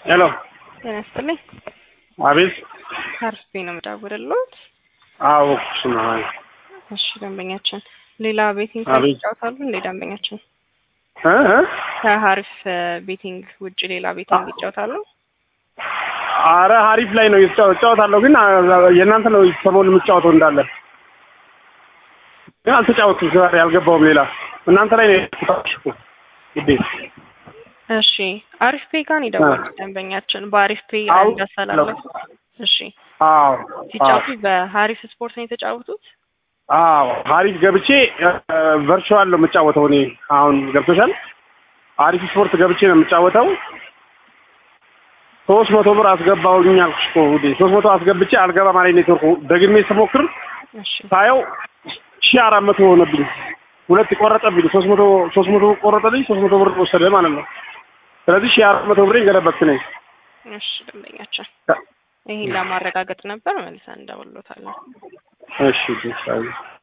ሄሎ ጤና ይስጥልኝ። አቤት። አርፌ ነው የምደውልልዎት። አዎ እሱ ነው። እሺ ደንበኛችን ሌላ ቤቲንግ አቤት። ይጫወታሉ እንዴ? ደንበኛችን እ እ ከሀሪፍ ቤቲንግ ውጭ ሌላ ቤቲንግ ይጫወታሉ? አረ ሀሪፍ ላይ ነው የተጫወ- እጫወታለሁ፣ ግን አ- የእናንተ ነው ሰሞኑን የምጫወተው እንዳለ ግን አልተጫወትኩም። ዛሬ አልገባውም። ሌላ እናንተ ላይ ነው የተጫወትኩት እኮ ውዴ። እሺ አሪፍ ፔ ጋር ነው የደወሉት ደንበኛችን በአሪፍ ፔ አዎ። እንዳስተላለፉ። እሺ አዎ ሲጫወቱ በሀሪፍ ስፖርት ነው የተጫወቱት? አዎ ሀሪፍ ገብቼ ቨርቹዋል ነው የምጫወተው እኔ አሁን ገብቶሻል። ሀሪፍ ስፖርት ገብቼ ነው የምጫወተው። ሶስት መቶ ብር አስገባሁኝ አልኩሽ እኮ ውዴ። ሶስት መቶ አስገብቼ አልገባም አለኝ ኔትወርኩ። ደግሜ ስሞክር እሺ ሳየው ሺህ አራት መቶ ሆነብኝ። ሁለት ቆረጠብኝ። ሶስት መቶ ሶስት መቶ ቆረጠልኝ። ሶስት መቶ ብር ወሰደ ማለት ነው። ስለዚህ ሺህ አራት መቶ ብሬ ገለበትኩ ነኝ። እሺ ደንበኛችን ይሄን ለማረጋገጥ ነበር መልሰን እንደውሎታለን። እሺ እሺ